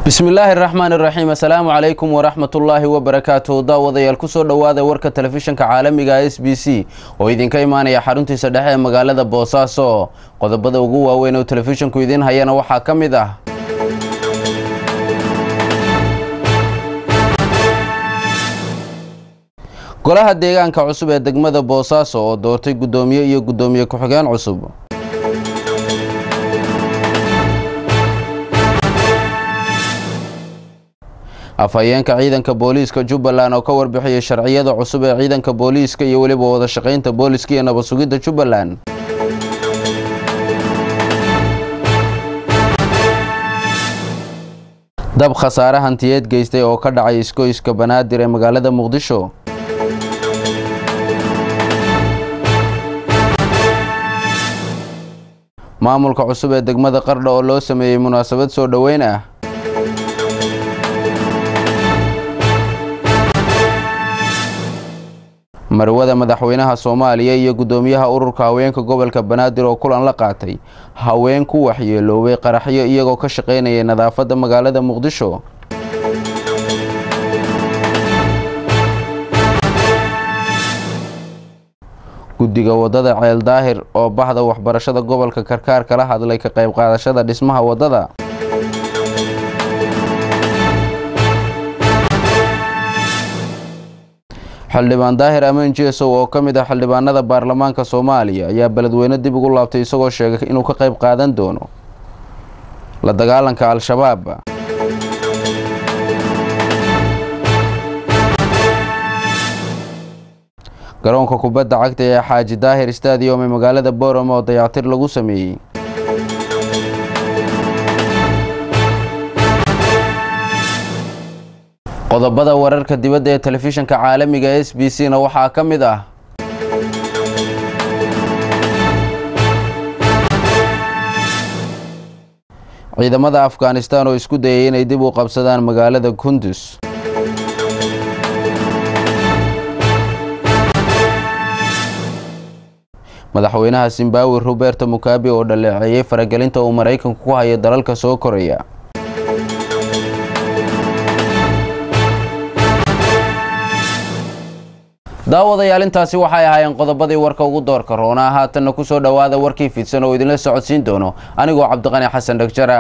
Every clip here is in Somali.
bismillaahi raxmaan iraxiim assalaamu calaykum waraxmatullaahi wabarakaatuh daawadayaal kusoo dhowaada warka telefishinka caalamiga s b c oo idinka imaanaya xaruntiisa dhexe ee magaalada boosaaso qodobada ugu waaweyn oo telefishinku idiin hayana waxaa ka mid ah golaha deegaanka cusub ee degmada boosaaso oo doortay guddoomiye iyo guddoomiye ku-xigeen cusub afhayeenka ciidanka booliiska jubbaland oo ka warbixiyay sharciyada cusub ee ciidanka booliiska iyo weliba wada shaqaynta booliiska iyo nabad sugidda jubbaland dab khasaare hantiyeed geystay oo ka dhacay iskoyska banaadir ee magaalada muqdisho maamulka cusub ee degmada qardha oo loo sameeyey munaasabad soo dhoweyn ah marwada madaxweynaha soomaaliya iyo guddoomiyaha ururka haweenka gobolka banaadir oo kulan la qaatay haween ku waxyeeloobay qaraxyo iyagoo ka shaqaynayay nadaafadda magaalada muqdisho guddiga waddada ceel daahir oo bahda waxbarashada gobolka karkaar kala hadlay ka qayb qaadashada dhismaha waddada xildhibaan daahir amaan jeesow oo ka mid ah xildhibaanada baarlamaanka soomaaliya ayaa beledweyne dib ugu laabtay isagoo sheegay inuu ka qayb qaadan doono la dagaalanka al-shabaab garoonka kubadda cagta ee xaaji daahir stadium ee magaalada boram oo dayactir lagu sameeyey qodobada wararka dibadda ee telefishinka caalamiga s b c na waxaa ka mid ah ciidamada afghanistan oo isku dayay inay dib u qabsadaan magaalada kundus madaxweynaha zimbabwe roberto mukabi oo dhaleeceeyey faragelinta uu maraykanku ku hayo dalalka soo koraya daawadayaal intaasi waxay ahaayeen qodobadii warka ugu doorka roonaa haatanna ku soo dhowaada warkii fidsan oo idinla socodsiin doono anigoo cabdiqani xasan dhagjara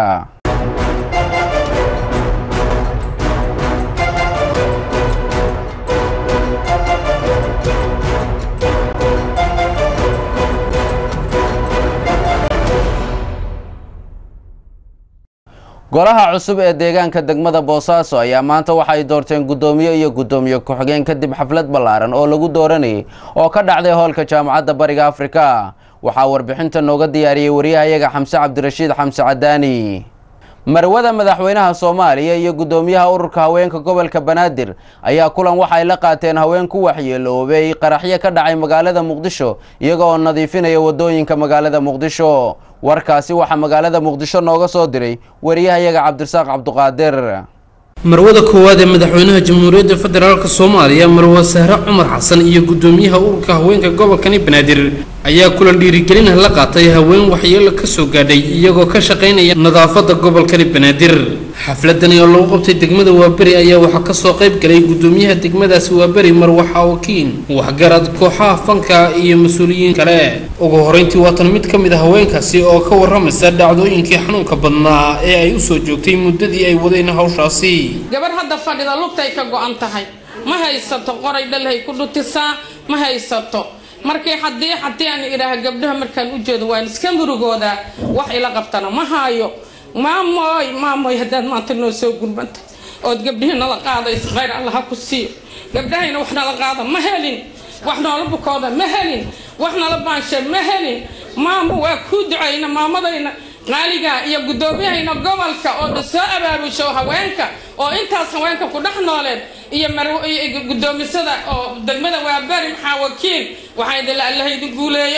golaha cusub ee deegaanka degmada boosaaso ayaa maanta waxay doorteen guddoomiye iyo guddoomiye ku-xigeen kadib xaflad ballaaran oo lagu dooranayay oo ka dhacday hoolka jaamacadda bariga afrika waxaa warbixinta nooga diyaariyey wariyahayaga xamse cabdirashiid xamse cadaani marwada madaxweynaha soomaaliya iyo guddoomiyaha ururka haweenka gobolka banaadir ayaa kulan waxay la qaateen haween ku waxyeeloobay qaraxyo ka dhacay magaalada muqdisho iyaga oo nadiifinaya waddooyinka magaalada muqdisho warkaasi waxaa magaalada muqdisho nooga soo diray wariyahayaga cabdirasaaq cabduqaadir marwada koowaad ee madaxweynaha jamhuuriyadda federaalk soomaaliya marwa sahre cumar xasan iyo guddoomiyaha ururka haweenka gobolkani banaadir ayaa kulan dhiirigelin la qaatay haween waxyeelo ka soo gaadhay iyagoo ka shaqaynaya nadaafadda gobolkani banaadir xafladani oo lagu qabtay degmada waaberi ayaa waxaa kasoo qayb galay guddoomiyaha degmadaasi waaberi marwaxa wakiin waxgarad kooxaha fanka iyo mas-uuliyiin kale ugu horeyntii waatan mid ka mid a haweenkaasi oo ka waramaysa dhacdooyinkii xanuunka badnaa ee ay usoo joogtay muddadii ay wadeen hawshaasi gabarh hadda fadhida lugtay ka go-an tahay ma haysato qoray dhalhay ku dhutisaa ma haysato markii haddii haddii aan idhaaha gabdhaha markaan u jeedo waan iska murugoodaa wax ila qabtana ma haayo maamoy maamoy haddaad maanta noo soo gurmantay ood gabdhihii nala qaadayso khayr allah ha ku siiyo gabdhahayna wax nala qaada ma helin wax noola bukooda ma helin wax nala baanshe ma helin maamo waa kuu ducayna maamadayna qaaliga iyo guddoomiyahayna gobolka oo dhan soo abaabusho haweenka oo intaas haweenka ku dhex nooleed iyo guddoomisada oo degmada waabari maxaa wakiil waxaa idinla allaha idin guuleeyo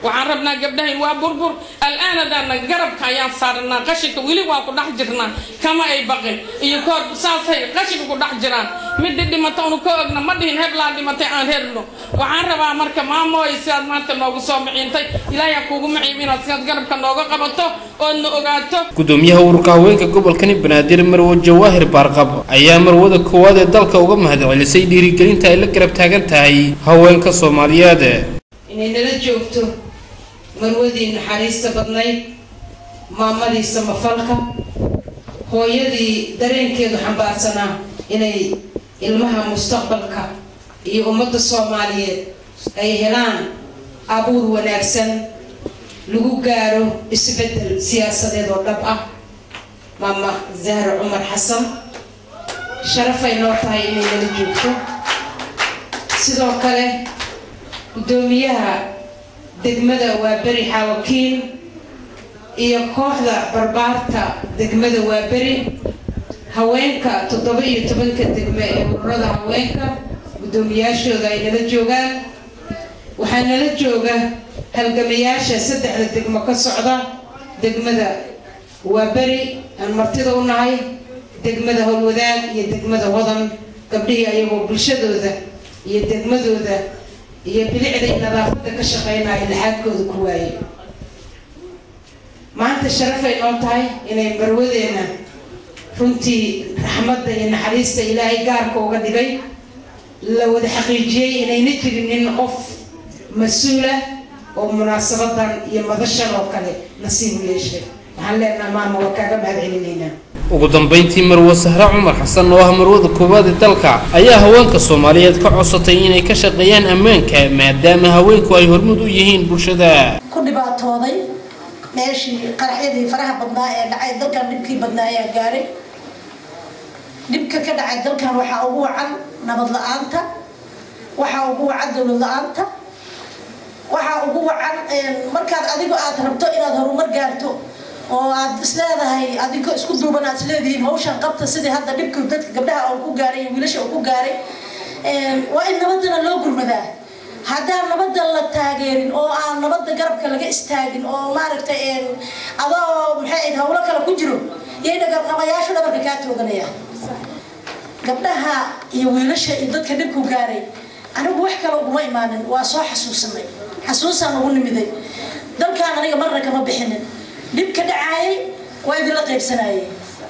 waxaan rabnaa gabdhahayn waa burbur al-aanadaana garabka ayaan saaranaa qashinka weli waa ku dhex jirnaa kama ay baqin iyo koor saasay qashinka ku dhex jiraan midii dhimata unu ka ogna ma dhihin heblaan dhimatay aan herno waxaan rabaa marka maamooy sidaad maanta noogu soo miciintay ilaahay ha kuugu maciim inaad sidaad garabka nooga qabato oodna ogaato gudoomiyaha ururka haweenka gobolkani banaadir marwo jawaahir baarqab ayaa marwada koowaad ee dalka uga mahadcelisay dhiirigelinta ay la garab taagan tahay haweenka soomaaliyeed inay nala joogto marwadii naxariista badnayd maamadii samafalka hooyadii dareenkeedu xambaarsanaa inay ilmaha mustaqbalka iyo ummadda soomaaliyeed ay helaan abuur wanaagsan lagu gaaro isbeddel siyaasadeed oo dhab ah maama zahra cumar xasan sharafay noo tahay inay nala joogto sidoo kale guddoomiyaha degmada waaberi xaawakiin iyo kooxda barbaarta degmada waaberi haweenka toddoba iyo tobanka degme ee ururada haweenka guddoomiyaashooda ay nala joogaan waxaa nala jooga halgamayaasha saddexda degmo ka socda degmada waaberi aan martida u nahay degmada howlwadaag iyo degmada wadan gabdhihii ayagoo bulshadooda iyo degmadooda iyo bilicday nadaafadda ka shaqeynaya laxaadkooda ku waaye maanta sharafay noo tahay inay marwadeena runtii raxmadda iyo naxariista ilaahay gaarka uga dhigay la wada xaqiijiyey inayna jirin nin qof mas-uula oo munaasabadan iyo madashan oo kale nasiibu yeeshay waxaan leenaha maama waa kaaga mahad celinaynaa ugu dambeyntii marwo sahre cumar xasan oo ah marwada koowaad ee dalka ayaa haweenka soomaaliyeed ka codsatay inay ka shaqeeyaan ammaanka maadaama haweenku ay hormud u yihiin bulshada ku dhibaatooday meeshii qaraxyadii faraha badnaa ee dhacay dalkan dhibkii badnaa ayaa gaaray dhibka ka dhacay dalkan waxaa ugu wacan nabad la-aanta waxaa ugu wacan dowlad la-aanta waxaa ugu wacan markaad adigo aad rabto inaad horumar gaarto oo aad isleedahay adigoo isku duuban aad isleedihiin hawshan qabta sidii hadda dhibka dadka gabdhaha uu ku gaaray iyo wiilasha uu ku gaaray waa in nabadana loo gurmadaa haddaan nabada la taageerin oo aan nabada garabka laga istaagin oo maaragtay adoo maxay ahayd hawlo kale ku jiro yay dhagarqabayaashu dhabarka kaa tooganaya gabdhaha iyo wiilasha iyo dadka dhibku gaaray anigu wax kale uguma imaanin waa soo xasuusanay xasuusaan ugu nimiday dalkaan aniga marna kama bixinin dhibka dhacaayay waa idinla qaybsanayay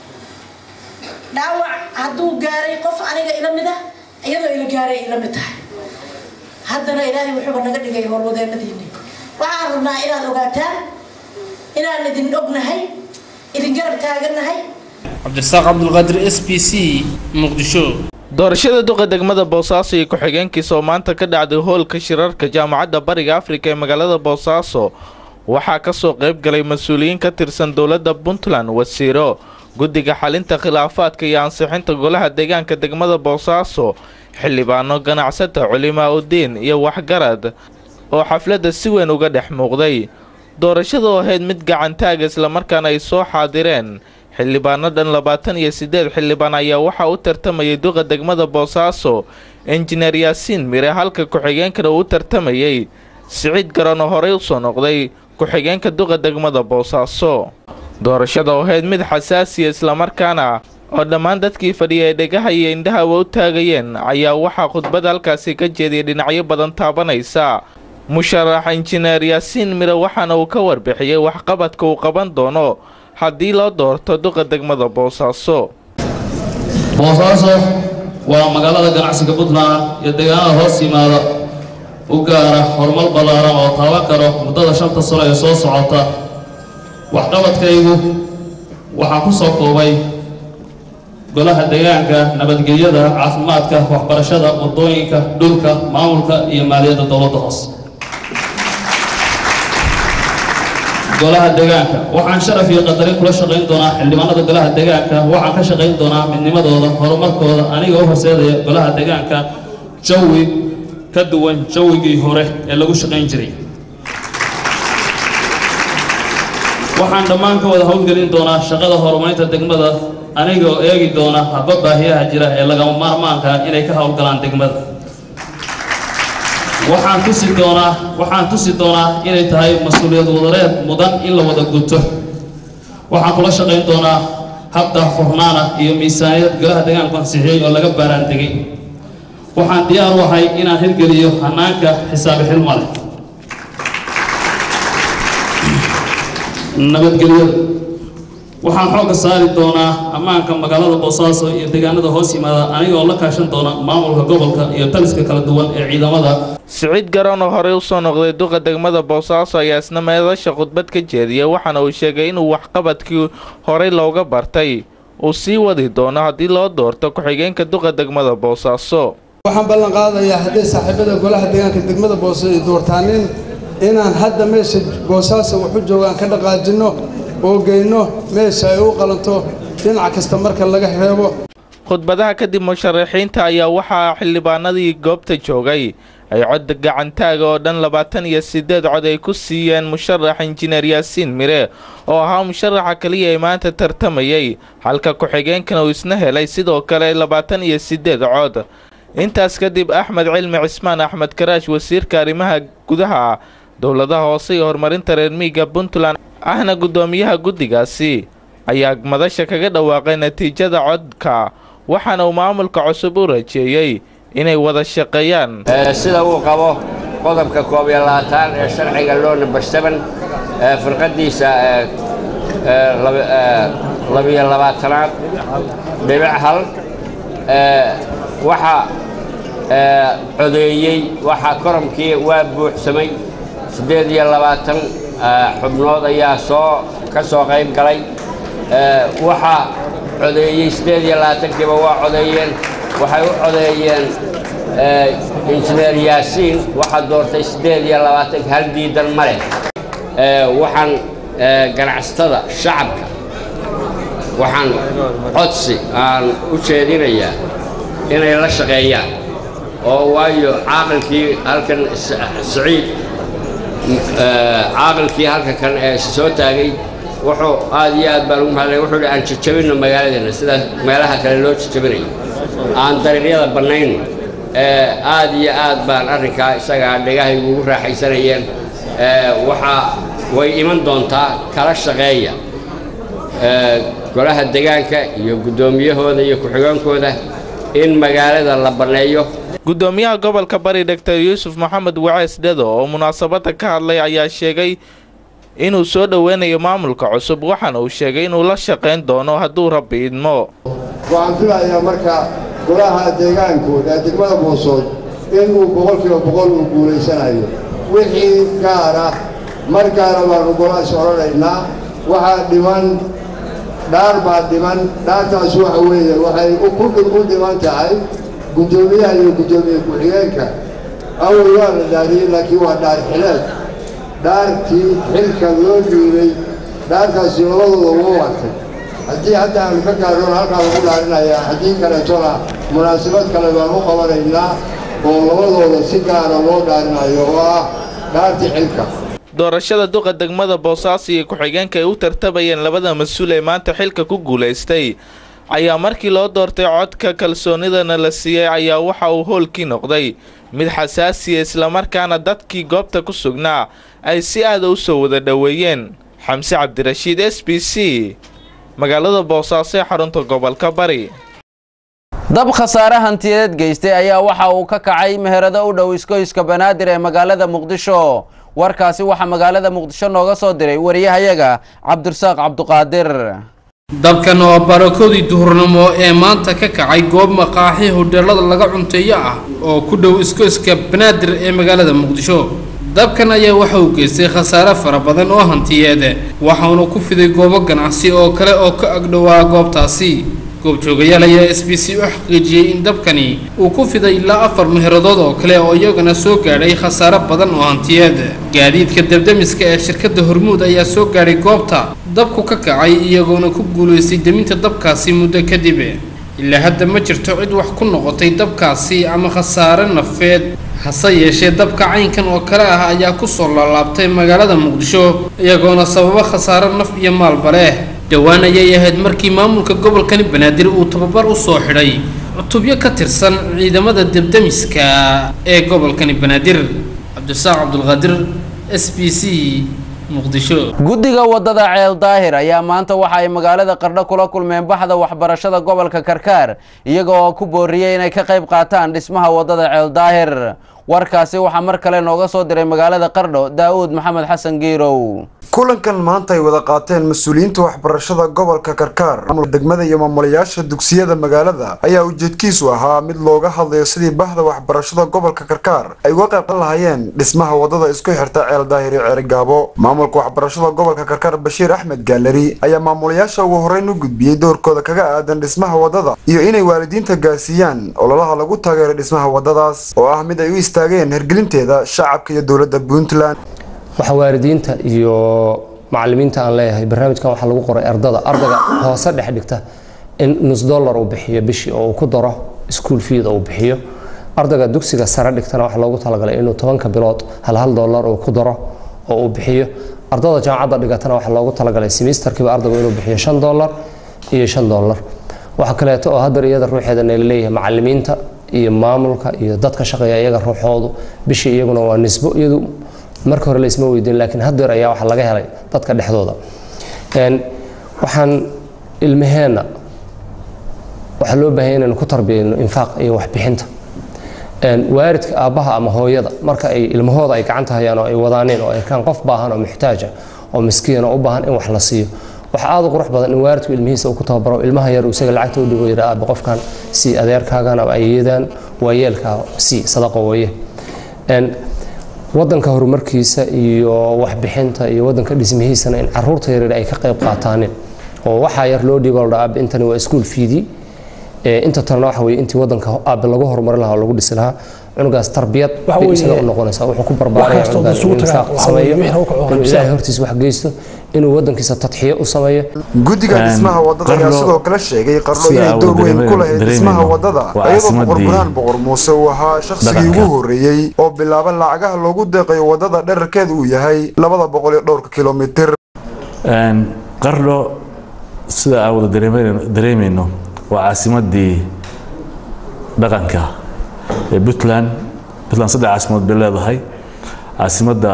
dhaawac hadduu gaaray qof aniga ila mid ah iyadoo ila gaaray ila mid tahay haddana ilaahay wuxuuba naga dhigay howlwadeenadiini waxaan rabnaa inaad ogaataan inaan idin ognahay idin garab taagannahay cabdirasaaq cabdulqaadir s b c muqdisho doorashada duqa degmada boosaaso iyo ku-xigeenkiisa oo maanta ka dhacday hoolka shirarka jaamacadda bariga afrika ee magaalada boosaaso waxaa ka soo qayb galay mas-uuliyiin ka tirsan dowladda puntland wasiiro guddiga xalinta khilaafaadka iyo ansixinta golaha deegaanka degmada boosaaso xildhibaano ganacsata culimaa udiin iyo waxgarad oo xafladda si weyn uga dhex muuqday doorashada oo ahayd mid gacantaaga islamarkaana ay soo xaadireen xildhibaano dhan labaatan iyo siddeed xildhibaan ayaa waxaa u tartamayay duqa degmada boosaaso injineer yaasiin mire halka ku-xigeenkana uu u tartamayey siciid garan oo horey usoo noqday ku-xigeenka duqa degmada boosaaso doorashada oo ahayd mid xasaasiya islamarkaana oo dhammaan dadkii fadhiya ee dhegaha iyo indhahaba u taagayeen ayaa waxaa khudbada halkaasi ka jeediyay dhinacyo badan taabanaysa musharax injineer yaasiin mire waxaana uu ka warbixiyey waxqabadka uu qaban doono haddii loo doorto duqa degmada boosaaso boosaaso waa magaalada ganacsiga puntland iyo deegaanada hoos yimaada u gaara horumar ballaaran oo taaban karo muddada shanta sano ee soo socota waxqabadkaygu waxaa ku soo koobay golaha deegaanka nabadgelyada caafimaadka waxbarashada waddooyinka dhulka maamulka iyo maaliyadda dowladda hoose golaha deegaanka waxaan sharaf iyo qadarin kula shaqayn doonaa xildhibaanada golaha deegaanka waxaan ka shaqayn doonaa midnimadooda horumarkooda aniga u horseedaya golaha deegaanka jawi ka duwan jawigii hore ee lagu shaqayn jiray waxaan dhammaan ka wada howlgelin doonaa shaqada horumarinta degmada aniga oo eegi doona habba baahiyaha jira ee lagama maarmaanka inay ka howlgalaan degmada waxaan tusi doonaa waxaan tusi doonaa inay tahay mas-uuliyad wadareed mudan in la wada guto waxaan kula shaqayn doonaa hab daahfurnaana iyo miisaaniyad golaha deegaanku ansixiyey oo laga baaraan degay waxaan diyaar u ahay inaan hirgeliyo hanaanka xisaabi xilmale nabadgelyada waxaan xoogga saari doonaa ammaanka magaalada boosaaso iyo deegaanada hoos yimaada anigoo la kaashan doona maamulka gobolka iyo taliska kala duwan ee ciidamada siciid garoon oo horey usoo noqday duqa degmada boosaaso ayaa isna meedasha khudbad ka jeediyay waxaana uu sheegay inuu waxqabadkii horey looga bartay uu sii wadi doono haddii loo doorto ku-xigeenka duqa degmada boosaaso waxaan ballan qaadayaa hadday saaxiibada golaha deegaanka degmada boose ay doortaanin inaan hadda meesha boosaaso waxu joogaan ka dhaqaajinno oo geyno meesha ay u qalanto dhinac kasta marka laga reebo khudbadaha kadib musharaxiinta ayaa waxaa xildhibaanadii goobta joogay ay cod gacantaaga oo dhan labaatan iyo siddeed cod ay ku siiyeen musharax injineer yaasiin mire oo ahaa musharaxa keliya ee maanta tartamayay halka ku-xigeenkana uu isna helay sidoo kale labaatan iyo siddeed cod intaas kadib axmed cilmi cismaan axmed karaash wasiirka arrimaha gudaha dowladaha hoose iyo horumarinta reer miiga puntland ahna guddoomiyaha guddigaasi ayaa madasha kaga dhawaaqay natiijada codka waxaana uu maamulka cusub u rajeeyey inay wada shaqeeyaan sida uu qabo qodobka koob iyo labaatan ee sharciga loo number seven firqadiisa labiyo labaatanaad dhibic hal waxaa codeeyey waxaa koromkii waa buuxsamay siddeed iyo labaatan xubnood ayaa soo ka soo qayb galay waxaa codeeyey siddeed iyo labaatankiiba waa codeeyeen waxay u codeeyeen injineer yaasiin waxaa doortay siddeed iyo labaatanka hal diidan ma leh waxaan ganacsatada shacabka waxaan codsi aan u jeedinayaa inay la shaqeeyaan oo waayo caaqilkii halkan siciid caaqilkii halka kan ee soo taagay wuxuu aad iyo aad baan ugu mahadlay wuxuu hi aan jajabinno magaaladeena sida meelaha kale loo jajabinayo aan dariiqyada bannayno aad iyo aad baan arrinkaa isagaa dhegahaygu ugu raaxaysanayeen waxaa way iman doontaa kala shaqeeya golaha degaanka iyo guddoomiyahooda iyo ku-xigeenkooda in magaalada la banneeyo guddoomiyaha gobolka bari doctor yuusuf maxamed wacees dhedo oo munaasabadda ka hadlay ayaa sheegay inuu soo dhoweynayo maamulka cusub waxaana uu sheegay inuu la shaqayn doono hadduu rabbi idmo waxaan filayaa marka golaha deegaankooda ee degmada boosood inuu boqolkiiba boqol uu guulaysanayo wixii gaara mar gaara baanu golahaas odhanaynaa waxaa dhiman dhaar baa dhiman dhaartaas waxa weeye waxay u dhiman tahay guddoomiyaha iyo guddoomiye ku-xigeenka awal waa la dhaariyey laakiin waa dhaar xileed dhaartii xilka loo dhiibay dhaartaasi labadooda ugu wartay haddii hadda aanu ka gaarnoon halkaa lagu dhaarinayaa haddii kaleetona munaasabad kale baan u qabanaynaa oo labadooda si gaara loo dhaarinayo oo ah dhaartii xilka doorashada duqa degmada boosaaso iyo ku-xigeenka ay u tartabayeen labada mas-uul ee maanta xilka ku guulaystay ayaa markii loo doortay codka kalsoonidana la siiyey ayaa waxa uu hoolkii noqday mid xasaasiya islamarkaana dadkii goobta ku sugnaa ay si aada u soo wada dhoweeyeen xamse cabdirashiid s b c magaalada boosaaso ee xarunta gobolka bari dab khasaare hantiyeed geystay ayaa waxa uu ka kacay meherado u dhow iskoyska banaadir ee magaalada muqdisho warkaasi waxaa magaalada muqdisho nooga soo diray wariyahayaga cabdirasaaq cabduqaadir dabkan oo barakoodii duhurnimo ee maanta ka kacay goob maqaaxi hodheelada laga cunteeyo ah oo ku dhow iskoyska banaadir ee magaalada muqdisho dabkan ayaa waxa uu geystay khasaare fara badan oo hantiyeed waxauna ku fiday goobo ganacsi oo kale oo ka agdhowaa goobtaasi goobjoogayaal ayaa s b c u xaqiijiyey in dabkani uu ku fiday ilaa afar meheradood oo kale oo iyagana soo gaadhay khasaare badan oo hantiyeed gaadiidka dabdamiska ee shirkadda hormuud ayaa soo gaadhay goobta dabku ka kacay iyagoona ku guulaystay deminta dabkaasi muddo kadib ilaa hadda ma jirto cid wax ku noqotay dabkaasi ama khasaare nafeed hase yeeshee dabka caynkan oo kale ah ayaa kusoo laalaabtay magaalada muqdisho iyagoona sababo khasaare naf iyo maalba leh dhowaan ayay ahayd markii maamulka gobolkani banaadir uu tababar u soo xidhay cutubyo ka tirsan ciidamada debdemiska ee gobolkani banaadir cabdisaaq cabdulqaadir s b c muqdisho guddiga wadada ceel daahir ayaa maanta waxa ay magaalada qardho kula kulmeen baxda waxbarashada gobolka karkaar iyaga oo ku booriyey inay ka qayb qaataan dhismaha wadada ceel daahir warkaasi waxaa mar kale nooga soo diray magaalada qardho daa'uud maxamed xasan giirow kulankan maanta ay wada qaateen mas-uuliyiinta waxbarashada gobolka karkaar maamulka degmada iyo maamulayaasha dugsiyada magaalada ayaa ujeedkiisu ahaa mid looga hadlayo sidii bahda waxbarashada gobolka karkaar ay uga qayb lahaayeen dhismaha wadada isku xirta ceel daahir iyo ceerigaabo maamulka waxbarashada gobolka karkaar bashiir axmed gaaleri ayaa maamulayaasha ugu horreyn u gudbiyey doorkooda kaga aadan dhismaha wadada iyo inay waalidiinta gaarsiiyaan ololaha lagu taageero dhismaha wadadaas oo ah mid ay u istaageen hergelinteeda shacabka iyo dowladda puntland waxaa waalidiinta iyo macalimiinta aan leeyahay barnaamijkan waxaa lagu qoray ardada ardayga hoose dhex dhigta in nus dollar uu bixiyo bishii oo uu ku daro school feed uu bixiyo ardayga dugsiga sare dhigtana waxaa loogu talagalay inuu tobanka bilood hal hal dollar uu ku daro oo uu bixiyo ardada jaamacadda dhigatana waxaa loogu talagalay semesterkiiba ardaygu inuu bixiyo shan dollar iyo shan dollar waxa kaleeto oo haddar iyada ruuxeeda nala leeyahay macalimiinta iyo maamulka iyo dadka shaqeeya iyaga ruuxoodu bishii iyaguna waa nisbo iyadu marka hore laisma weydiin laakiin haddeer ayaa waxaa laga helay dadka dhexdooda waxaan ilmaheenna waxaa loo baahanya inaynu ku tarbiyayno infaaq iyo waxbixinta waaridka aabbaha ama hooyada marka ay ilmahooda ay gacanta hayaan oo ay wadaaneen oo ay arkaan qof baahan oo muxtaaja oo miskiin oo u baahan in wax la siiyo waxa aad u qurux badan in waaridku ilmihiisa uu ku tababaro ilmaha yar isaga lacagta u dhigo yidhaa aabba qofkan sii adeerkaagan ama ayeedaan waayeelkaa sii sadaqa weeye wadanka horumarkiisa iyo waxbixinta iyo wadanka dhismihiisana in caruurta yaryar ay ka qayb qaataanin oo waxaa yar loo dhiibo ladhaa aabe intani waa iskuol fiidii inta talena waxa weye intii wadanka aabe lagu horumarin lahaa oo lagu dhisi lahaa cunugaas tarbiyad bay isaga u noqonaysaa wuxuu ku barbaaraya cunugaas inuu infaaq sameeyo inuu ilaahay hortiisa wax geysto inuu wadankiisa tadxiyo u sameeyo guddiga dhismaha wadada ayaa sidoo kale sheegay qardho inay door weyn ku lahayd dhismaha wadada iyadoo boqor burhaan boqor muuse uu ahaa shakhsigii ugu horreeyey oo bilaaba lacagaha loogu deeqayo wadada dherarkeeda uu yahay labada boqol iyo dhowrka kilomitir qardho sida aan wada dareemayno waa caasimadii dhaqanka ee puntland puntland saddex caasimood bay leedahay caasimadda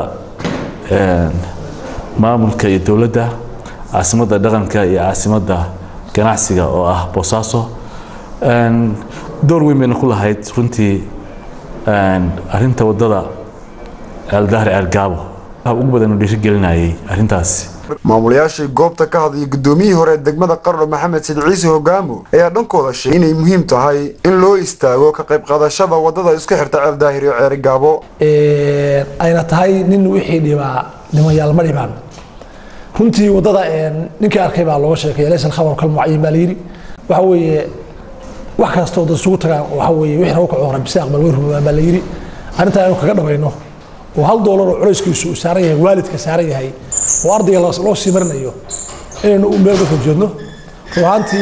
maamulka iyo dowladda caasimadda dhaqanka iyo caasimadda ganacsiga oo ah boosaaso door weyn bayna ku lahayd runtii arinta wadada ceeldahri ceelgaabo ugu badan uu dhiirigelinayay arrintaasi maamulayaashii goobta ka hadlaya guddoomiyihii hore ee degmada qardho maxamed sid ciise hogaamo ayaa dhankooda sheegay inay muhiim tahay in loo istaago ka qayb qaadashada wadada isku xirta ceel daahir iyo ceeri gaabo ayna tahay nin wixii dhibaa dhimayaal ma dhibaan runtii wadada ninkii arkay baa looga sheekay laysa alkhabar kalmucayin baa layidhi waxa weeye wax kastoo dad isugu tagaan waxa weeye wixii nagu kaco rabisa aqbal way rumoobaan baa layidhi arrintaa inuu kaga dhamayno oo hal doolar oo culayskiisu saaran yahay waalidka saaran yahay oo ardayga loo sii marinayo inaynu u meel kasoo jeedno ruuhaantii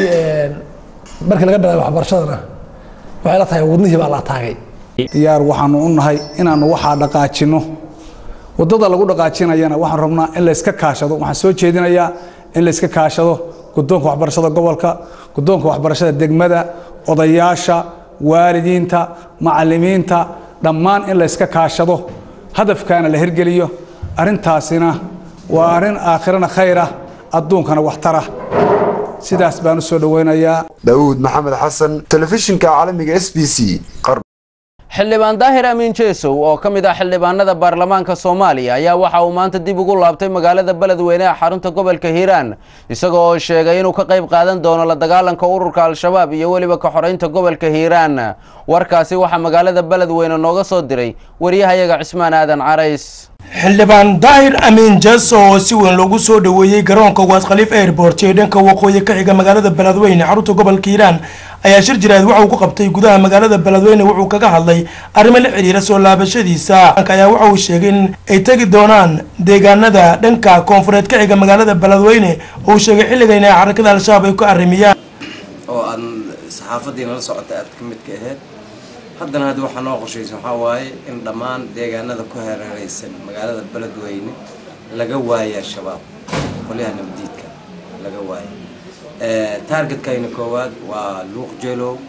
markii laga bilaabay waxbarashadana waxay la tahay wadnihii baa la taagay diyaar waxaanu u nahay inaanu waxaa dhaqaajinno wadada lagu dhaqaajinayana waxaan rabnaa in layska kaashado waxaan soo jeedinayaa in layska kaashado guddoonka waxbarashada gobolka guddoonka waxbarashada degmada odayaasha waalidiinta macalimiinta dhammaan in layska kaashado hadafkaana la hirgeliyo arrintaasina waa arrin aakhirana khayr ah adduunkana waxtara sidaas baan u soo dhoweynayaa daawuud maxamed xasan telefishinka caalamiga s b c xildhibaan daahir amiin jeesow oo ka mid ah xildhibaanada baarlamaanka soomaaliya ayaa waxa uu maanta dib ugu laabtay magaalada beledweyne ee xarunta gobolka hiiraan isaga oo sheegay inuu ka qayb qaadan doono la dagaalanka ururka al-shabaab iyo weliba ka xoreynta gobolka hiiraan warkaasi waxaa magaalada beledweyne nooga soo diray wariyahayaga cismaan aadan carays xildhibaan daahir amiin jeeso oo si weyn loogu soo dhoweeyey garoonka waad khaliif airport ee dhanka waqooyi ka xiga magaalada beledweyne xarunta gobolka hiiraan ayaa shir jiraad waxa uu ku qabtay gudaha magaalada beledweyne wuxuu kaga hadlay arrimo la xiriira soo laabashadiisa ayaa waxa uu sheegay in ay tegi doonaan deegaanada dhanka koonfureed ka xiga magaalada beledweyne oo uu sheegay xilligan inay xarakada al-shabaab ay ku arrimiyaan oo aad saxaafadiina la socota aad ka midka ahayd haddana hadda waxaa noo qorshaysan waxaa waaye in dhammaan deegaanada ku hareeraysan magaalada beledweyne laga waayo al-shabaab qolyaha nabadiidka laga waayo taargetkayna koowaad waa luuq jeelow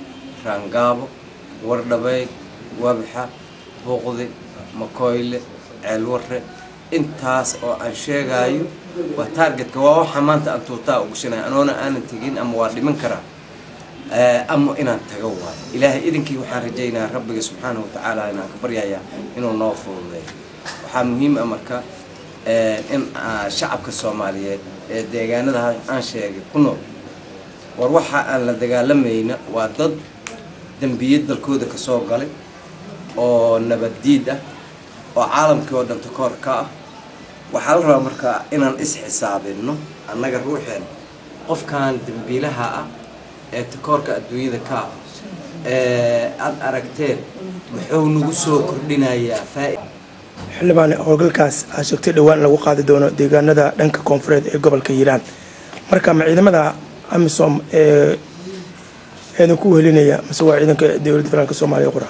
raangaabo wardhabeyd wabxa buuqdi makoyle ceelwarre intaas oo aan sheegaayo waa taargetka waa waxa maanta aan tuutaa ugashanaya anoona aanan tegin ama waa dhiman karaa ama inaan tago waayo ilaahay idinkii waxaan rajaynayaa rabbiga subxaanahu watacaala inaan ka baryayaa inuu noo fududeeyo waxaa muhiim ah marka in shacabka soomaaliyeed ee deegaanada aan sheegay ku nool war waxa aan la dagaalamayna waa dad dembiye dalkooda ka soo galay oo nabaddiid ah oo caalamkii oo dhan takoor ka ah waxaa la rabaa marka inaan is-xisaabinno annaga ruuxeen qofkan dembiilaha ah ee takoorka adduunyada ka ah ee aada aragteen muxuu nagu soo kordhinayaa faa xildhibaan howlgalkaas aa sheegtay dhowaan lagu qaadi doono deegaanada dhanka koonfureed ee gobolka hiiraan marka ma ciidamada amisom ee eedan ku wehelinaya mase waa ciidanka dowladda federaalk soomaaliya qura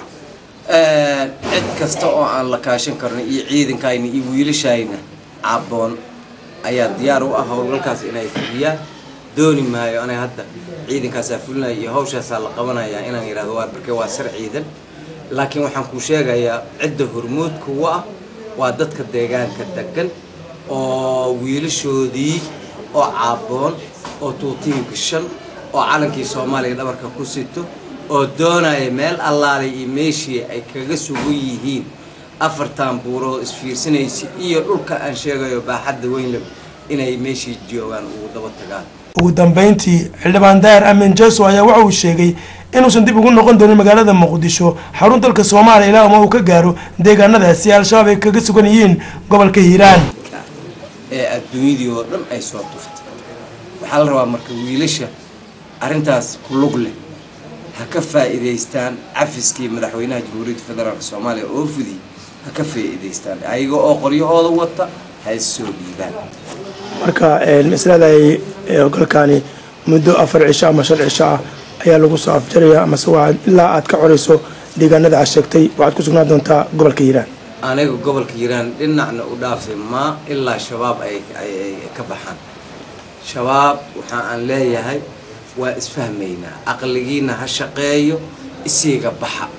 cid kasta oo aan la kaashan karno iyo ciidankayna iyo wiilashayna caboon ayaa diyaar u ah howlgalkaas inay fuliyaan dooni maayo anay hadda ciidankaasaa fulinaya iyo hawshaasaa la qabanaya inaan yidhahdo waa barke waa sar ciidan laakiin waxaan kuu sheegayaa cidda hormuudka u ah waa dadka deegaanka degan oo wiilashoodii oo caaboon oo tuutiga gashan oo calankii soomaaliya dhabarka ku sito oo doonaya meel allaalay iyo meeshii ay kaga sugan yihiin afartan buurood isfiirsanaysa iyo dhulka aan sheegayo baaxadda weynleb inay meeshii joogaan ugu daba tagaan ugu dambeyntii xildhibaan daahir amin jeso ayaa waxa uu sheegay inuusan dib ugu noqon doonin magaalada muqdisho xarun dalka soomaaliya ilaa uma uu ka gaaro deegaanadaasi al-shabaab ay kaga sugan yihiin gobolka hiiraan ee adduunyadii oo dhan ay soo tuftay waxaa la rabaa marka wiilasha arrintaas ku lug leh ha ka faa'iidaystaan cafiskii madaxweynaha jamhuuriyadda federaalk soomaaliya oo fudiyey ha ka faa'iidaystaan ayaga oo qoryahooda wata ha is soo dhiibaan marka masaladaay howlgalkaani muddo afar cisho ama shan cisho ah ayaa lagu soo afjaraya amase waa ilaa aad ka corayso deegaanada aad sheegtay waxaad ku sugnaan doontaa gobolka hiiraan aniga gobolka hiiraan dhinacna u dhaafay maa ilaa shabaab ay ka baxaan shabaab waxa aan leeyahay waa isfahmaynaa aqligiina ha shaqeeyo isiiga baxa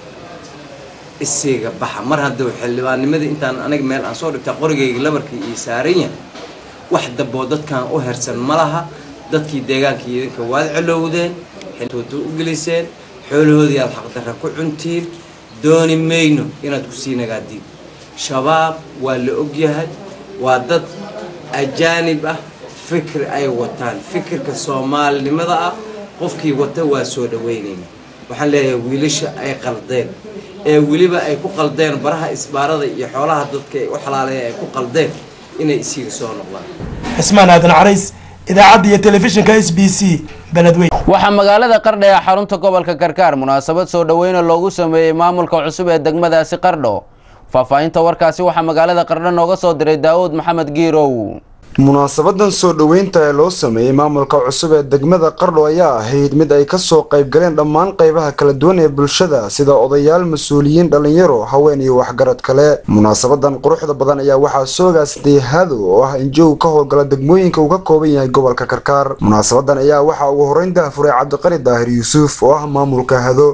isiiga baxa mar hadduu xildhibaannimadii intaan aniga meel aan soo dhigtaa qorigayga labarkii ii saaran yahay wax damboo dadkan u hersan ma laha dadkii deegaankii idinka waad colowdeen xiltuuta u geliseen xoolahoodii aad xaqdarra ku cuntiin dooni mayno inaad ku sii nagaadiin shabaab waa la ogyahay waa dad ajaanib ah fikir ay wataan fikirka soomaalinimada ah qofkii wata waa soo dhaweynayna waxaan leeyahay wiilasha ay qaldeen ee weliba ay ku qaldeen baraha isbaarada iyo xoolaha dadka ay u xalaaleeyeen ay ku qaldeen inay isiga soo noqdaan cismaan aadan carays idaacadda iyo telefishinka s b c beledweyn waxaa magaalada qardho ee xarunta gobolka karkaar munaasabad soo dhoweyna loogu sameeyey maamulka cusub ee degmadaasi qardho faahfaahinta warkaasi waxaa magaalada qardho nooga soo diray daawud maxamed giirow munaasabadan soo dhoweynta ee loo sameeyey maamulka cusub ee degmada qardho ayaa ahayd mid ay kasoo qaybgaleen dhammaan qaybaha kala duwan ee bulshada sida odayaal mas-uuliyiin dhalinyaro haween iyo waxgarad kale munaasabadan quruxda badan ayaa waxaa soogaasday hado oo ah injow ka howlgala degmooyinka uu ka kooban yahay gobolka karkaar munaasabadan ayaa waxaa ugu horeyn dahafuray cabdiqari daahir yuusuf oo ah maamulka hado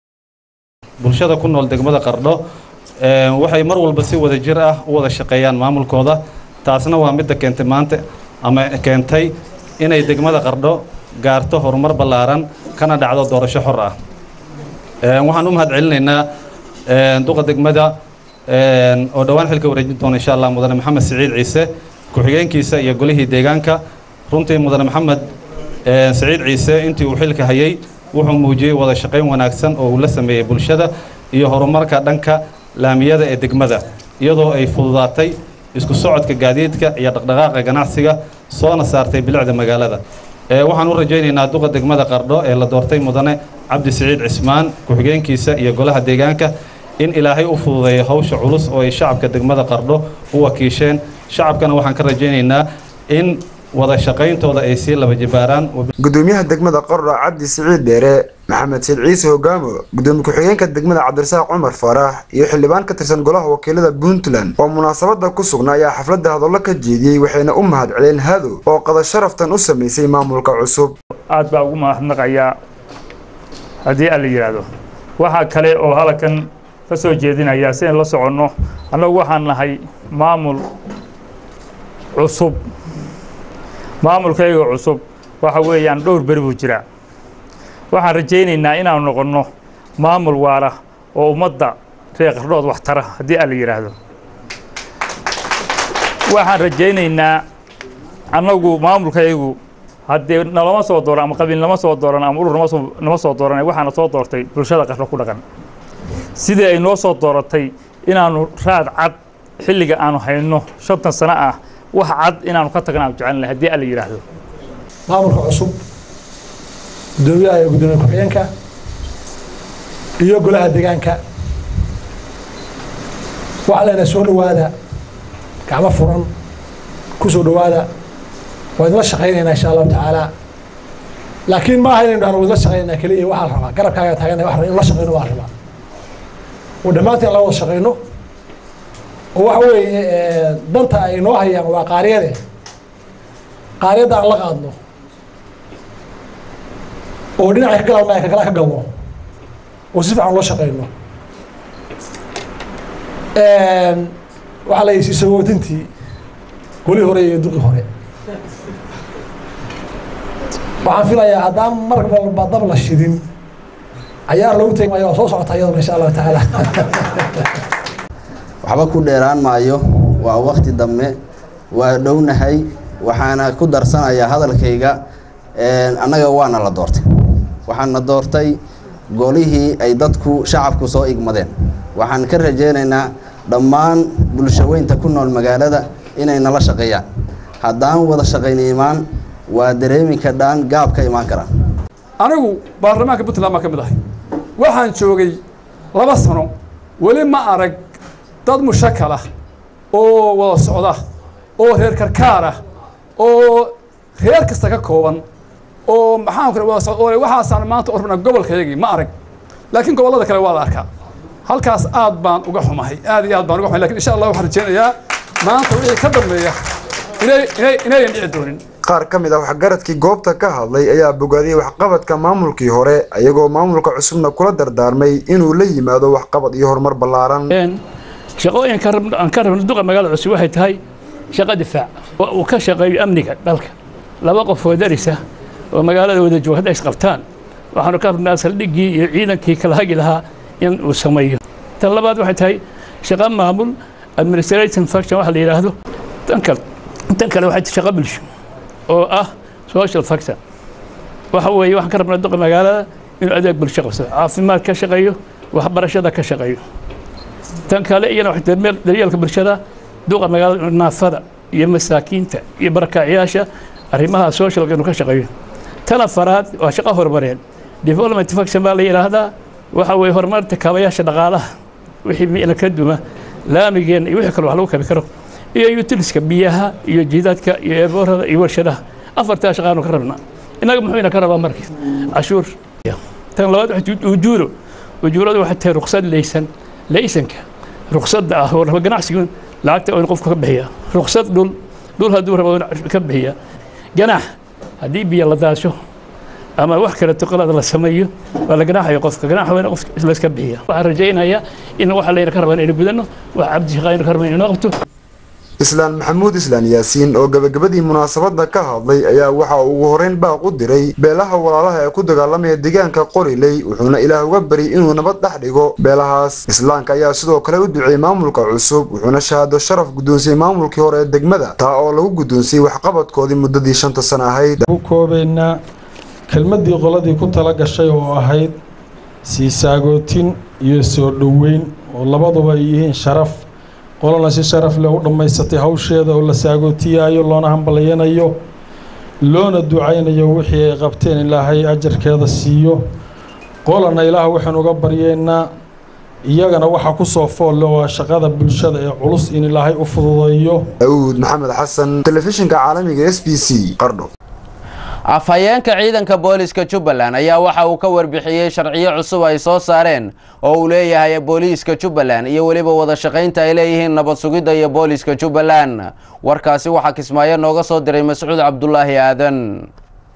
bulshada ku nool degmada qardho waxay mar walba si wada jir ah u wada shaqeeyaan maamulkooda taasna waa midda keentay maanta ama keentay inay degmada qardho gaarto horumar ballaaran kana dhacdo doorasho xor ah waxaan u mahad celinaynaa duqa degmada oo dhowaan xilka wareejin doona insha allah mudane maxamed siciid ciise ku-xigeenkiisa iyo golihii deegaanka runtii mudane maxamed siciid ciise intii uu xilka hayay wuxuu muujiyey wada shaqayn wanaagsan oo uu la sameeyey bulshada iyo horumarka dhanka laamiyada ee degmada iyadoo ay fududaatay isku socodka gaadiidka iyo dhaqdhaqaaqa ganacsiga soona saartay bilicda magaalada waxaan u rajaynaynaa duqa degmada qardho ee la doortay mudane cabdi siciid cismaan ku-xigeenkiisa iyo golaha deegaanka in ilaahay u fududeeyo hawsha culus oo ay shacabka degmada qardho u wakiisheen shacabkana waxaan ka rajaynaynaa in wada shaqayntooda ay sii laba jibaaraan gudoomiyaha degmada qardho cabdi siciid dheere maxamed said ciise hogaamo gudoomiye ku-xigeenka degmada cabdirasaaq cumar faarax iyo xildhibaan ka tirsan golaha wakiilada puntland oo munaasabada ku sugnaa ayaa xafladda hadallo ka jeediyey waxayna u mahad celeen hado oo qada sharaftan u samaysay maamulka cusub aad baa ugu mahadnaqayaa haddii alla yidhaahdo waxaa kale oo halkan ka soo jeedinayaa si ayn la soconno annagu waxaan nahay maamul cusub maamulkayga cusub waxa weeyaan dhowr beri buu jiraa waxaan rajaynaynaa inaanu noqonno maamul waara oo ummadda reer qardhood wax tara haddii alla yidhaahdo waxaan rajaynaynaa annagu maamulkaygu haddii nalama soo dooran ama qabiil nama soo dooran ama urur nama soo nama soo dooran waxaana soo doortay bulshada qardho ku dhaqan sidii ay noo soo dooratay inaanu raad cad xilliga aanu hayno shantan sano ah wax cad inaanu ka tagna aanu jecelnahay haddii alla yidhaahdo maamulka cusub gudoomiyaha iyo gudoomiye ku-xigeenka iyo golaha deegaanka waxaa leenahay soo dhowaada gacmo furan ku soo dhowaada waa idinla shaqaynaynaa insha allahu tacaala laakiin ma aha inaynu dhahno waa idinla shaqaynaynaa keliya waxaa la rabaa garabkaaga taagana wax in la shaqayno waa la rabaa oo dhammaanteen la wada shaqayno oo waxa weeye danta ay noo hayaan waa qaariyade qaariyadda aan la qaadno oo dhinaca ka galalna ka kala ka galno oo si fiican loo shaqayno waxaa la yisi sagootintii golii hore iyo duqi hore waxaan filayaa haddaan mar walba dab la shidin cayaar lagu tegi maayo waa soo socota iyaduna insha allahu tacaala waxba ku dheeraan maayo waa wakti dambe waa dhownahay waxaana ku darsanayaa hadalkayga annaga waana la doortay waxaana doortay golihii ay dadku shacabku soo igmadeen waxaan ka rajaynaynaa dhammaan bulshaweynta ku nool magaalada inay nala shaqeeyaan haddaan wada shaqayna imaan waa dareemi kadhaan gaab ka imaan karaan anigu baarlamaanka puntland baan ka mid ahay waxaan joogay laba sano weli ma arag dad mushakala oo wada socda oo reer karkaar ah oo reer kasta ka kooban oo maxaan ku wada socda oo waxaasaan maanta u rabnaa gobolkaygii ma arag laakiin gobollada kale waa la arkaa halkaas aad baan uga xumahay aad iyo aad baan uga xumahay lakin insha allah waxaan rajaynayaa maanta wixii ka dambeeya inay inay inayan dhici doonin qaar ka mid ah waxgaradkii goobta ka hadlay ayaa bogaadiyey waxqabadka maamulkii hore ayagoo maamulka cusubna kula dardaarmay inuu la yimaado waxqabad iyo horumar ballaaran shaqooyinka aan ka rabno duqa magaalada cusub waxay tahay shaqo difaac uu ka shaqeeyo amniga dalka laba qof oo darisa oo magaalada wada jooga hadday isqabtaan waxaanu ka rabnaa saldhiggii iyo ciidankii kala hagi lahaa in uu sameeyo tan labaad waxay tahay shaqo maamul administration function waxa la yidhaahdo tan kale tan kale waxay tahay shaqo bulsho oo ah social factor waxa weeye waxaan ka rabnaa duqa magaalada inuu adeeg bulsho qabsado caafimaad ka shaqeeyo waxbarashada ka shaqeeyo tan kale iyana waxay tahay daryeelka bulshada duqa magaalada naafada iyo masaakiinta iyo barakacyaasha arrimaha socialka inuu ka shaqeeyo tan afaraad waa shaqo horumareed development function baa la yidhaahdaa waxa weeye horumarinta kaabayaasha dhaqaalaha wixii miila ka duma laamigeenna iyo wixii kale wax lagu kabi karo iyo utiliska biyaha iyo jidaadka iyo eeboorada iyo warshadaha afartaa shaqaanu ka rabnaa innaga muxuu ina ka rabaa marka cashuur tan labaad ujuuro ujuuradu waxay tahay ruqsad laysan laysanka ruqsadda ah oo raba ganacsigu lacagta oo in qofku ka bixiya ruqsad dhul dhul hadduu rabo ka bixiya ganax haddii biyo la daasho ama wax kale tuqalada la sameeyo waa la ganaaxaya qofka ganaaxa wayna qofka layska bixiya waxaan rajaynayaa in waxa layna ka rabaa inaynu gudanno wax cabdi shaqaynu ka rabaa inaynu qabto islaan maxamuud islaan yaasiin oo gabagabadii munaasabadda ka hadlay ayaa waxa uu ugu horeyn baaq u diray beelaha walaalaha ee ku dagaalamaya deegaanka qoriley wuxuuna ilaah uga bari inuu nabad dhex dhigo beelahaas islaamka ayaa sidoo kale u duceeyey maamulka cusub wuxuuna shahaado sharaf guddoonsiyey maamulkii hore ee degmada taa oo lagu guddoonsiyey waxqabadkoodii muddadii shanta sano ahayd ku koobaynaa kelmaddii qoladii ku tala gashay oo ahayd sii saagootin iyo soo dhoweyn oo labaduba ay yihiin sharaf qolana si sharaf leh u dhammaysatay hawsheeda oo la saagootiyayo loona hambalyanayo loona ducaynayo wixii ay qabteen ilaahay ajarkeeda siiyo qolana ilaah waxaan uga baryeynaa iyagana waxaa ku soo foolle waa shaqada bulshada ee culus in ilaahay u fududeeyo daawud maxamed xasan telefishinka caalamiga s b c qardho afhayeenka ciidanka booliiska jubbaland ayaa waxa uu ka warbixiyey sharciyo cusub ay soo saareen oo uu leeyahay booliiska jubbaland iyo weliba wada shaqaynta ay leeyihiin nabad sugidda iyo booliiska jubbaland warkaasi waxaa kismaayo nooga soo diray mascuud cabdulaahi aadan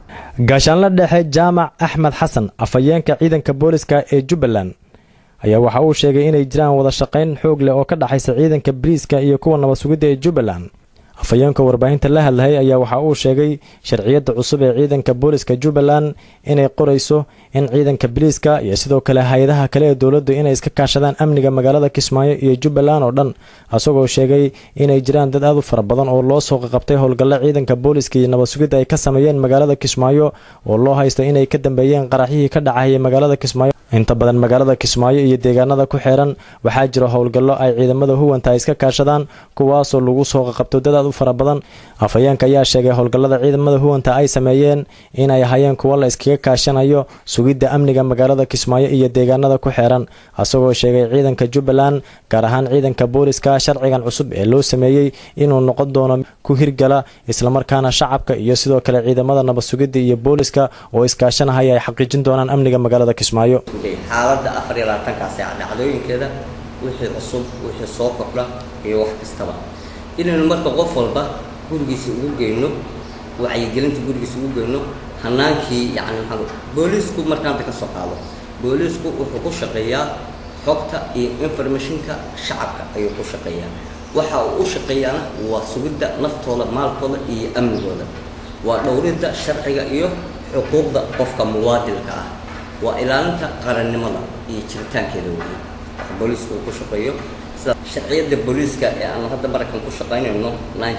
gaashaanla dhexe jaamac axmed xasan afhayeenka ciidanka booliska ee jubbaland ayaa waxa uu sheegay inay jiraan wada shaqayn xoog leh oo ka dhexaysa ciidanka bariiska iyo kuwa nabad sugidda ee jubbaland afhayeenka warbaahinta la hadlayay ayaa waxa uu sheegay sharciyadda cusub ee ciidanka booliska jubbaland inay qorayso in ciidanka bariiska iyo sidoo kale hay-adaha kale ee dowladdu inay iska kaashadaan amniga magaalada kismaayo iyo jubbaland oo dhan isagoo sheegay inay jiraan dad aad u fara badan oo loo soo qaqabtay howlgalla ciidanka booliska iyo nabad sugidda ay ka sameeyeen magaalada kismaayo oo loo haysta inay ka dambeeyeen qaraxyihii ka dhacayay magaalada kismaayo inta badan magaalada kismaayo iyo deegaanada ku xeeran waxaa jira howlgallo ay ciidamada huwanta iska kaashadaan kuwaasoo lagu soo qaqabto dad aad u fara badan afhayeenka ayaa sheegay howlgallada ciidamada huwanta ay sameeyeen inay hayeen kuwo la iskaga kaashanayo sugidda amniga magaalada kismaayo iyo deegaanada ku xeeran isagoo sheegay ciidanka jubbaland gaar ahaan ciidanka booliska sharcigan cusub ee loo sameeyey inuu noqon doono ku hirgala islamarkaana shacabka iyo sidoo kale ciidamada nabad sugidda iyo booliska oo iskaashanahaya ay xaqiijin doonaan amniga magaalada kismaayo xaaladda afar iyo labaatankaas ee dhacdooyinkeeda wixii cusub wixii soo kordha iyo wax kastaba inaynu marka qof walba gurigiisa ugu geyno wacyigelinta gurigiisa ugu geyno hanaankii yani maxaa booliisku markaanta ka soo qaado booliisku wuxuu ku shaqeeyaa xogta iyo informationka shacabka ayuu ku shaqeeyaa waxa uu u shaqeeyaana waa sugidda naftooda maalkooda iyo amnigooda waa dhowridda sharciga iyo xuquuqda qofka muwaadilka ah waa ilaalinta qarannimada iyo jiritaankeeda weeye waxa booliisku uu ku shaqeeyo sida sharciyadda booliiska ee aan hadda maraykan ku shaqaynayno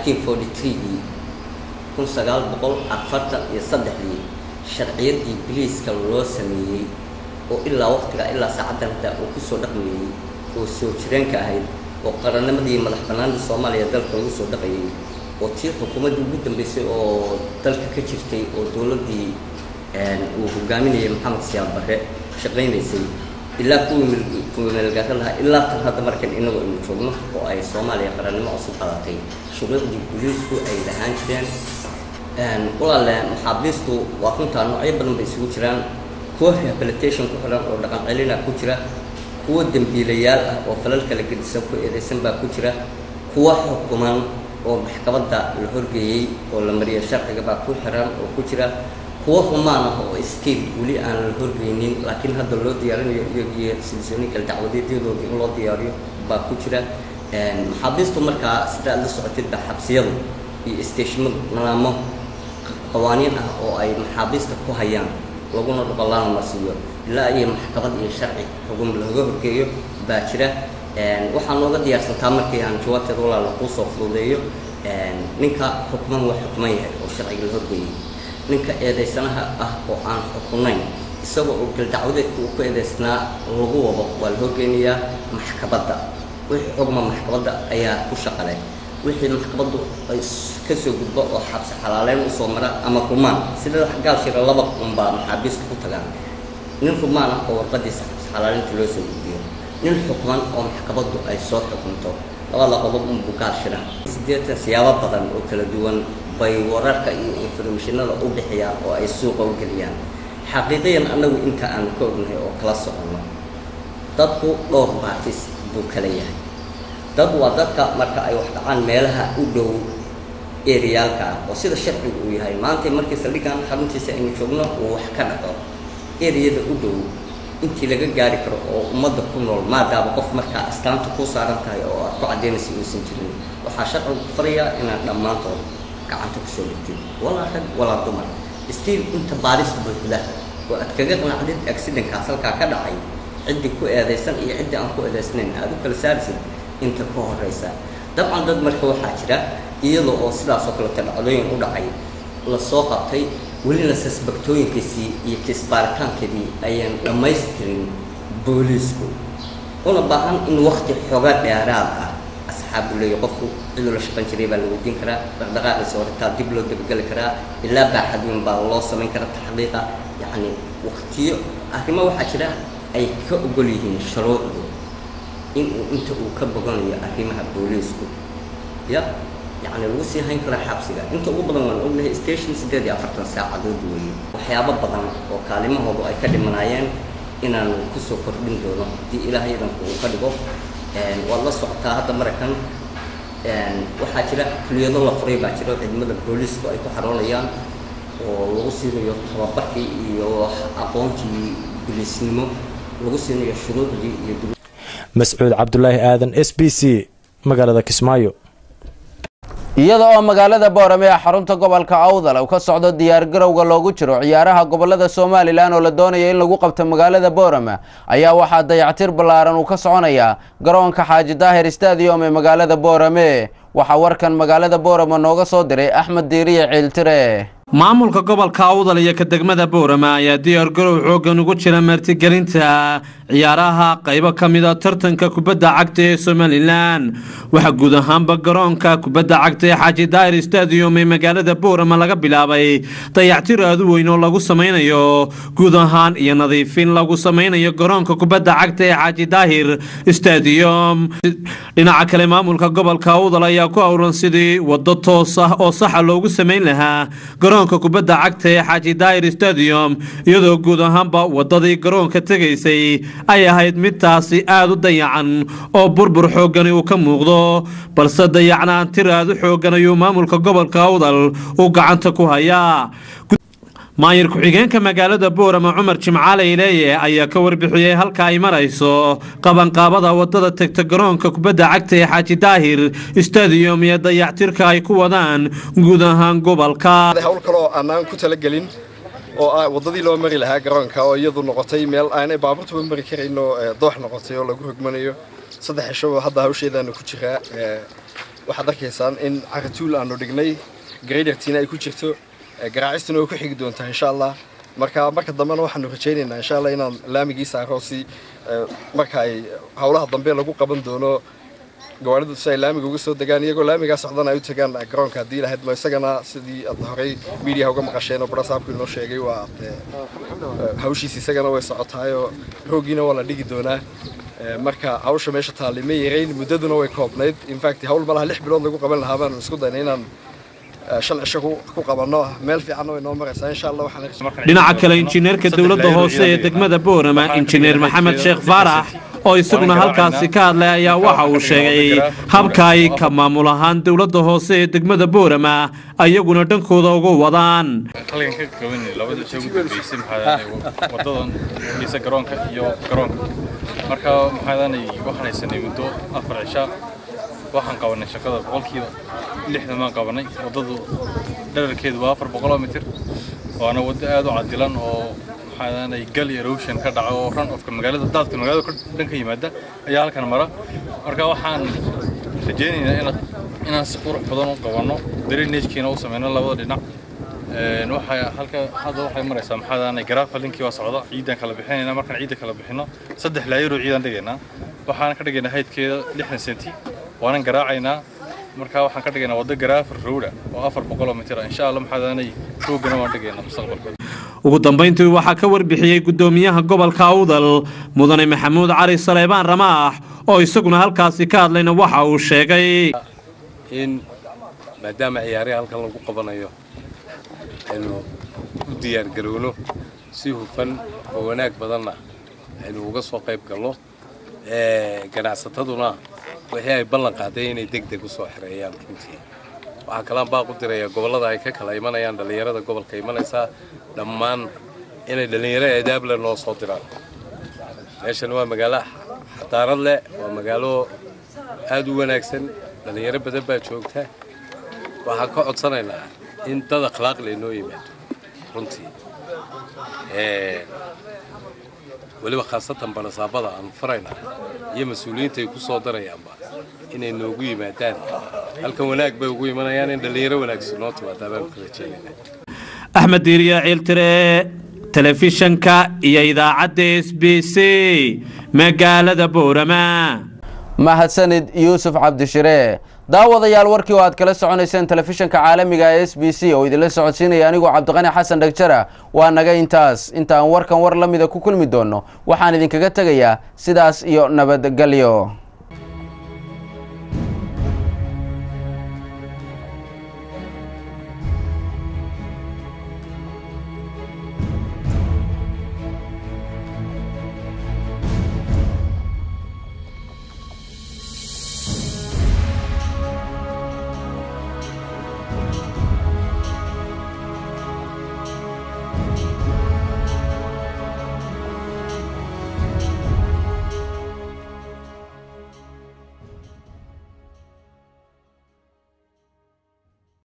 1943 kun sagaal boqol afartan iyo saddexdii sharciyaddii biliiska loo sameeyey oo ilaa waqtiga ilaa saacaddan hadda uu ku soo dhaqmayey oo soo jireenka ahayd oo qarannimadii madax bannaanida soomaaliya dalka lagu soo dhaqayay oo tii xukuumaddii ugu dambeysay oo dalka ka jirtay oo dowladdii uu hogaaminayay maxamed siyaad barre shaqaynaysay ilaa kuwii kuwii meelgaara lahaa ilaa tan hadda markan inagu aynu joogno oo ay soomaaliya qarannimo cusub qadatay shuruucdii booliisku ay lahaan jireen walaale maxaabiistu waa runtaa noocyo badan bay isugu jiraan kuwa rehabilitation ku xiran oo dhaqan celina ku jira kuwa dembiilayaal ah oo falal kala gedisan ku eedeysan baa ku jira kuwa xukuman oo maxkamadda la horgeeyey oo la mariya sharciga baa ku xiran oo ku jira kuwa rumaan ah oo stiil weli aan la horgeynin laakiin hadda loo diyaarinayo iyagiyo silsilooyin kala dacwadeedyadooda in loo diyaariyo baa ku jira maxaabiistu markaa sida aad la socotid baa xabsiyadu iyo isteeshimadu nidaamo qawaaniin ah oo ay maxaabiista ku hayaan laguna dhuqalaana marsiiyo ilaa iyo maxkamad iyo sharci xugum laga horgeeyo baa jira waxaa nooga diyaarsantaa markii aan jawaabteeda walaala kuu soo fududeeyo ninka xukuman waa xukuman yahay oo sharciga la horgeeyey ninka eedaysanaha ah oo aan xukunayn isagoo oo galdacwadeedka uu ku eedaysnaa lagu wado waa la horgeynayaa maxkamadda wixii xugma maxkamadda ayaa ku shaqale wixii maxkamaddu ay kasoo gudbo oo xabsi xalaaleyn usoo mara ama rumaan sida gaal shira laba unbaa maxaabiista ku tagaan nin rumaan ah oo warqadiisa xabsi xalaaleynta loo soo gudbiyo nin xukman oo maxkamaddu ay soo xukunto labada qodob unbuu gaal shira sideetan siyaabo badan oo kala duwan bay wararka iyo informationada u bixiyaan oo ay suuqa u geliyaan xaqiiqiyan annagu inta aan ka ognahay oo kala soconno dadku dhowr baatis buu kala yahay dad waa dadka marka ay wax dhacaan meelaha u dhow eriyaalka ah oo sida sharcigu uu yahay maanta markii saldhigan xaruntiisa aynu joogno uu wax ka dhaco eriyada u dhow intii laga gaari karo oo ummadda ku nool maadaama qof markaa astaanta ku saaran tahay oo aad ku caddaynaysa uusan jirin waxaa sharcigu ku farayaa inaad dhammaantood gacanta kusoo dhigtid walaa rag walaa dumar stiil inta baaris buuxda oo aad kaga qanacdid accidentkaas halkaa ka dhacay ciddii ku eedaysan iyo ciddii aan ku eedaysnayn aad u kala saarisid inta ka horeysa dabcan dad marka waxaa jira iyada oo sidaas oo kaleeto dhacdooyin u dhacay lasoo qabtay welina sasbaktooyinkiisii iyo kiisbaaritaankeedii ayaan dhammaystirin booliisku una baahan in wakti xoga dheeraad ah asxaabu leeya qofku ciduu la shaqan jiray baa la weydiin karaa dhaqdhaqaaqiisa horetaa dib loo dabageli karaa ilaa baaxadweyn baa loo samayn karaa taxqiiqa yacni waktiyo arrimo waxaa jira ay ka ogol yihiin shuruucdu inuu inta uu ka boganayo arrimaha booliisku ya yacni lagu sii hayn karaa xabsiga inta ugu badan waan ognahay station siddeed iyo afartan saacadood weeye waxyaabo badan oo kaalimahoodu ay ka dhimanaayeen inaan kusoo kordhin doono haddii ilaahay idanku uu ka dhigo waad la socotaa hadda maraykan waxaa jira kuliyado la furay baa jira oo ciidamada booliisku ay ku xaroonayaan oo lagu siinayo tababarkii iyo aqoontii bilisnimo lagu siinayo shuruucdii iyo mascuud cabdulaahi aadan s b c magaalada kismaayo iyada oo magaalada boorame ee xarunta gobolka awdal uu ka socdo diyaargarowga loogu jiro ciyaaraha gobolada somalilan oo la doonaya in lagu qabto magaalada boorame ayaa waxaa dayactir ballaaran uu ka soconayaa garoonka xaaji daahir stadium ee magaalada boorame waxaa warkan magaalada boorame nooga soo diray axmed diiriye ciiltire maamulka gobolka awdal iyo ka degmada boorama ayaa diyaargarow xooggan ugu jira martigelinta ciyaaraha qaybo ka mida tartanka kubadda cagta ee somalilan waxaa guud ahaanba garoonka kubadda cagta ee xaaji daahir stadium ee magaalada boorama laga bilaabay dayactir aad u weyn oo lagu samaynayo guud ahaan iyo nadiifin lagu samaynayo garoonka kubadda cagta ee xaaji daahir stadium dhinaca kale maamulka gobolka awdal ayaa ku awran sidii wado toos ah oo saxa loogu samayn lahaa garoonka kubadda cagta ee xaaji daahir stadium iyadoo guud ahaanba wadadii garoonka tegaysay ay ahayd midtaasi aad u dayacan oo burbur xooggani uu ka muuqdo balse dayacnaan tir aad u xooggan ayuu maamulka gobolka awdal uu gacanta ku hayaa maayir ku-xigeenka magaalada boorama cumar jimcaale ileeye ayaa ka warbixiyey halka ay marayso qabanqaabada wadada tegta garoonka kubadda cagta ee xaaji daahir stadium iyo dayactirka ay ku wadaan guud ahaan gobolka hawl kaloo aanaan ku talagelin oo ah waddadii loo mari lahaa garoonka oo iyadu noqotay meel aanay baabuurtuba mari karayn oo doox noqotay oo lagu hogmanayo saddex cisho hadda hawsheedaanu ku jiraa waxaad arkaysaan in caratuul aanu dhignay gradertiina ay ku jirto garaacistuna way ku xigi doontaa insha allah marka marka dambena waxaanu rajaynaynaa insha allah inaan laamigii saaro si marka ay howlaha dambe lagu qaban doono gawaaridu si ay laamiga uga soo degaan iyagoo laamigaa socdana ay u tagaan garoonka haddii lahayd ma isagana sidii aad horey miidiyaha uga maqasheen oo barasaabku inoo sheegay waa hawshiis isagana way socotaayoo roogiina waa la dhigi doonaa marka hawsha meesha taallay ma yarayn muddaduna way koobnayd infact hawl malaha lix bilood lagu qaban lahaa baanu isku daynay inaan shan cisho ku qabanno meel fiicanna way noo maraysaa insha allah waxaan dhinaca kale injineerka dowladda hoose ee degmada boorama injineer maxamed sheekh faarax oo isaguna halkaasi ka hadlay ayaa waxa uu sheegay habka ay ka maamul ahaan dowladda hoose ee degmada boorama ayaguna dhankooda uga wadaan halkan ka koobanay labada cisho ugu dambeysay maxaa wadadan dhisa garoonka iyo garoonka marka maxaadanay waxaan haysanay muddo afar cisha waxaan qabanay shaqada boqolkiiba lixdan baan qabanay waddadu dherarkeedu waa afar boqoloo mitir waana waddo aad u cadilan oo maxaadanay gal erosion ka dhaca oo run ofka magaalada daadka magaalada dhan ka yimaada ayaa halkan mara marka waxaan rajaynaynaa in inaan si qurux badan u qabanno drainagkiina u sameyno labada dhinac waxay halka hadda waxay maraysaa maxaadanay garaafalinkii waa socda ciidan kala bixinayna markaan ciidda kala bixino saddex laayaroo ciidan dhigaynaa waxaan ka dhigaynaa haydkeeda lixdan senti waanan garaacaynaa markaa waxaan ka dhigaynaa waddo garaafar rowda oo afar boqoloo mitir insha allah maxaadanay roogana waan dhigaynaa mustaqbalka ugu dambayntii waxaa ka warbixiyey guddoomiyaha gobolka awdal mudane maxamuud cali saleebaan ramaax oo isaguna halkaasi ka hadlayna waxa uu sheegay in maadaama ciyaarihi halkan lagu qabanayo aynu u diyaargarowno si hufan oo wanaag badanna aynu uga soo qayb galno ganacsataduna wixii ay ballan qaaday inay deg deg u soo xireeyaan runtii waxaa kalaan baaq u diraya gobollada ay ka kala imanayaan dhallinyarada gobolka imanaysaa dhammaan inay dhallinyaro eedaable noo soo diraan meeshan waa magaalo xadaarad leh waa magaalo aad u wanaagsan dhallinyaro badan baa joogta waxaan ka codsanaynaa in dad akhlaaq leh noo yimaado runtii weliba khaasatan barasaabada aan farayna iyo mas-uuliyiinta ay ku soo darayaanba inay noogu yimaadaan halkan wanaag bay ugu imanayaan in dhallinyaro wanaagsan noo timaadaa baanu ka rajeynayna axmed diiriya ciiltire telefishanka iyo idaacadda s b c magaalada boorama mahadsanid yuusuf cabdishire daawadayaal warkii oo aad kala soconayseen telefishanka caalamiga ee s b c oo idinla socodsiinaya anigoo cabdiqani xasan dhagjara waa naga intaas intaan warkan war la mida ku kulmi doonno waxaan idinkaga tegayaa sidaas iyo nabadgelyo